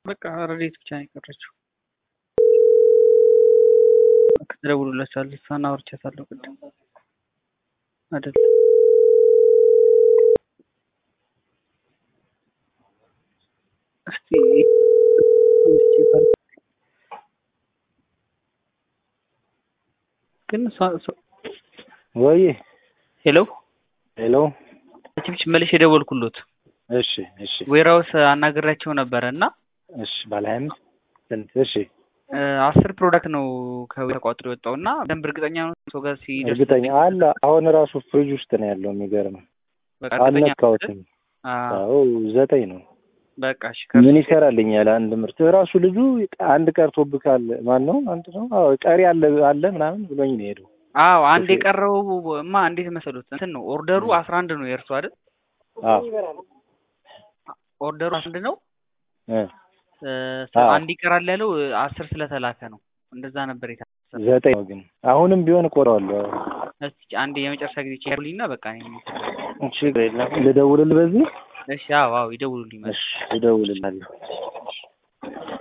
በቃ ረዴት ብቻ ነው የቀረችው። ትደውሉላችኋል። እሷን አውርቻታለሁ ቅድም አይደል እስቲ ግን ወይ ሄሎ ሄሎ ችብች መልሽ የደወልኩሎት እሺ እሺ ዌራውስ አናግሬያቸው ነበረ እና እሺ ባለ ሀያ አምስት ስንት እሺ አስር ፕሮዳክት ነው ከዌ ተቋጥሮ የወጣው እና በደንብ እርግጠኛ ነው ሰው ጋር ሲደርስ እርግጠኛ አለ አሁን ራሱ ፍሪጅ ውስጥ ነው ያለው የሚገርም በቃ እርግጠኛ ነው አልነካሁትም አዎ ዘጠኝ ነው በቃ እሺ ምን ይሰራልኛል አንድ ምርት ራሱ ልጁ አንድ ቀርቶብካል ማን ነው አንድ ነው አዎ ቀሪ አለ አለ ምናምን ብሎኝ ነው ሄደው አዎ አንድ የቀረው ማ እንዴት መሰሉት እንትን ነው ኦርደሩ አስራ አንድ ነው የእርሱ አይደል አዎ ኦርደሩ አንድ ነው እ አንድ ይቀራል ያለው አስር ስለተላከ ነው እንደዛ ነበር የታሰበው ዘጠኝ ነው ግን አሁንም ቢሆን እቆረዋለሁ እስኪ አንድ የመጨረሻ ጊዜ ቼክልኝና በቃ ችግር የለም ልደውልልህ በዚህ እሺ አዎ አዎ ይደውሉልኝ እሺ እደውልልሃለሁ